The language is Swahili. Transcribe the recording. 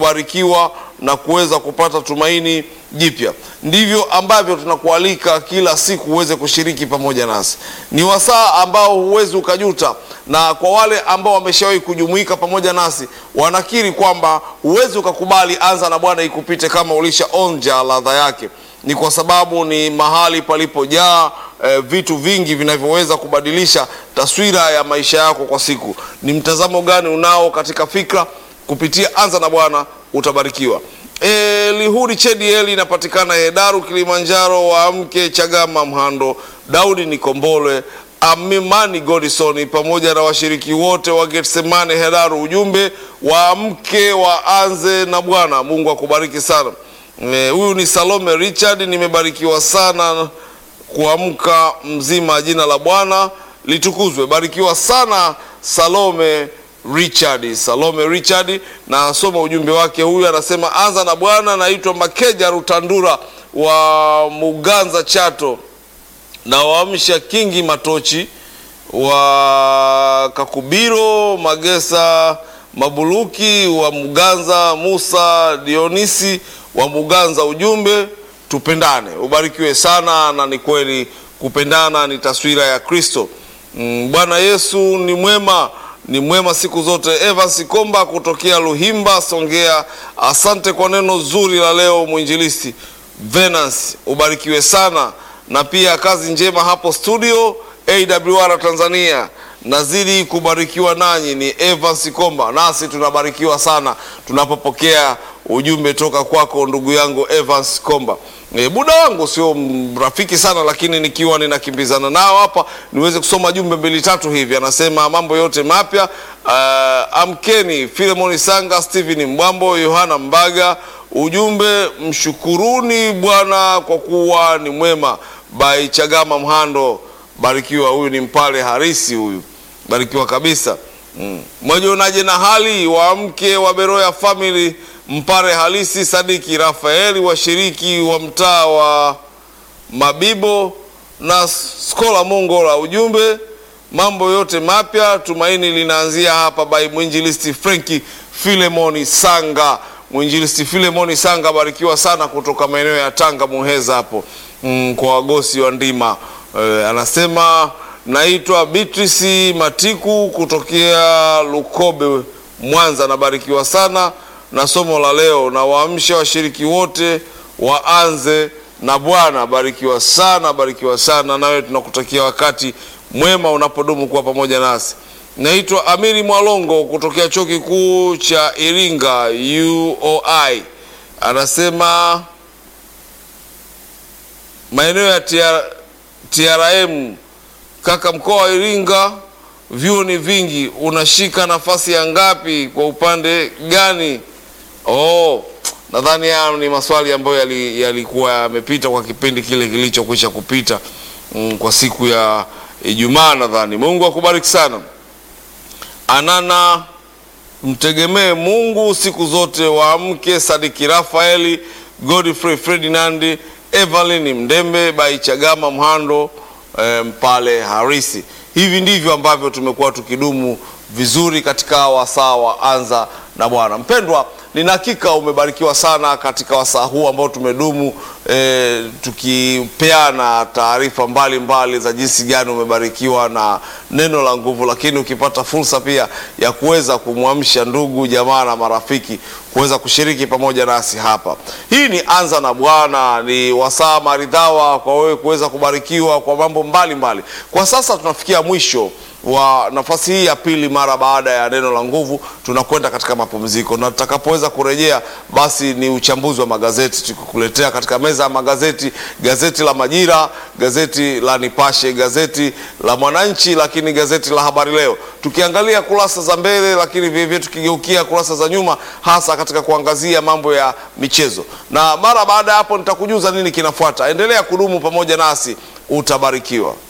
kubarikiwa na kuweza kupata tumaini jipya. Ndivyo ambavyo tunakualika kila siku uweze kushiriki pamoja nasi. Ni wasaa ambao huwezi ukajuta, na kwa wale ambao wameshawahi kujumuika pamoja nasi wanakiri kwamba huwezi ukakubali anza na Bwana ikupite kama ulishaonja ladha yake. Ni kwa sababu ni mahali palipojaa eh, vitu vingi vinavyoweza kubadilisha taswira ya maisha yako kwa siku. Ni mtazamo gani unao katika fikra? Kupitia anza na Bwana utabarikiwa. E, Lihuri Chedieli inapatikana Hedaru, Kilimanjaro. Waamke Chagama, Mhando, Daudi Nikombolwe, Amimani Godison pamoja na washiriki wote wa Getsemane Hedaru. Ujumbe waamke waanze na Bwana. Mungu akubariki sana. E, huyu ni Salome Richard, nimebarikiwa sana kuamka mzima. Jina la Bwana litukuzwe. Barikiwa sana Salome Richard, Salome Richard, na asoma ujumbe wake. Huyu anasema anza na Bwana. Naitwa Makeja Rutandura wa Muganza Chato, na waamsha Kingi Matochi wa Kakubiro, Magesa Mabuluki wa Muganza, Musa Dionisi wa Muganza. Ujumbe tupendane. Ubarikiwe sana, na ni kweli kupendana ni taswira ya Kristo. Mm, Bwana Yesu ni mwema ni mwema siku zote. Evans Komba kutokea Luhimba, Songea, asante kwa neno zuri la leo mwinjilisti Venance, ubarikiwe sana, na pia kazi njema hapo studio AWR Tanzania. Nazidi kubarikiwa nanyi. Ni Evans Komba, nasi tunabarikiwa sana tunapopokea ujumbe toka kwako ndugu yangu Evans Komba. E, muda wangu sio rafiki sana, lakini nikiwa ninakimbizana nao hapa niweze kusoma jumbe mbili tatu hivi. Anasema mambo yote mapya. Uh, amkeni Filemoni Sanga, Stephen Mbwambo, Yohana Mbaga. Ujumbe mshukuruni Bwana kwa kuwa ni mwema. By Chagama Mhando, barikiwa. Huyu ni mpale harisi huyu, barikiwa kabisa. Mm. Mwajionaje na hali waamke wa Beroya family Mpare halisi Sadiki Rafaeli, washiriki wa mtaa wa Mabibo na Skola Mongola. Ujumbe mambo yote mapya, tumaini linaanzia hapa. By mwinjilisti Frenki Filemoni Sanga. Mwinjilisti Filemoni Sanga, barikiwa sana kutoka maeneo ya Tanga Muheza hapo mm, kwa wagosi wa ndima e, anasema naitwa Beatrice Matiku kutokea Lukobe Mwanza, nabarikiwa sana na somo la leo na waamsha washiriki wote waanze na Bwana. Barikiwa sana, barikiwa sana nawe, tunakutakia wakati mwema unapodumu kuwa pamoja nasi. Naitwa Amiri Mwalongo kutokea chuo kikuu cha Iringa UOI, anasema maeneo ya TRM. Kaka, mkoa wa Iringa vyuo ni vingi, unashika nafasi ya ngapi? Kwa upande gani? Oh, nadhani haya ni maswali ambayo yalikuwa yali yamepita kwa kipindi kile kilichokwisha kupita, mm, kwa siku ya Ijumaa nadhani. Mungu akubariki sana. Anana, mtegemee Mungu siku zote. Waamke Sadiki Rafaeli, Godfrey Ferdinand, Evelyn Mdembe, Baichagama Mhando, eh, Mpale Harisi. Hivi ndivyo ambavyo tumekuwa tukidumu vizuri katika wasaa wa anza na Bwana. Mpendwa, nina hakika umebarikiwa sana katika wasaa huu ambao tumedumu e, tukipeana taarifa mbalimbali za jinsi gani umebarikiwa na neno la nguvu, lakini ukipata fursa pia ya kuweza kumwamsha ndugu jamaa na marafiki kuweza kushiriki pamoja nasi hapa. Hii ni anza na Bwana, ni wasaa maridhawa kwa wewe kuweza kubarikiwa kwa mambo mbalimbali. Kwa sasa tunafikia mwisho wa nafasi hii ya pili mara baada ya neno la nguvu, tunakwenda katika mapumziko, na tutakapoweza kurejea, basi ni uchambuzi wa magazeti tukikuletea katika meza ya magazeti, gazeti la Majira, gazeti la Nipashe, gazeti la Mwananchi, lakini gazeti la Habari Leo, tukiangalia kurasa za mbele, lakini vilevile tukigeukia kurasa za nyuma, hasa katika kuangazia mambo ya michezo. Na mara baada ya hapo nitakujuza nini kinafuata. Endelea kudumu pamoja nasi, utabarikiwa.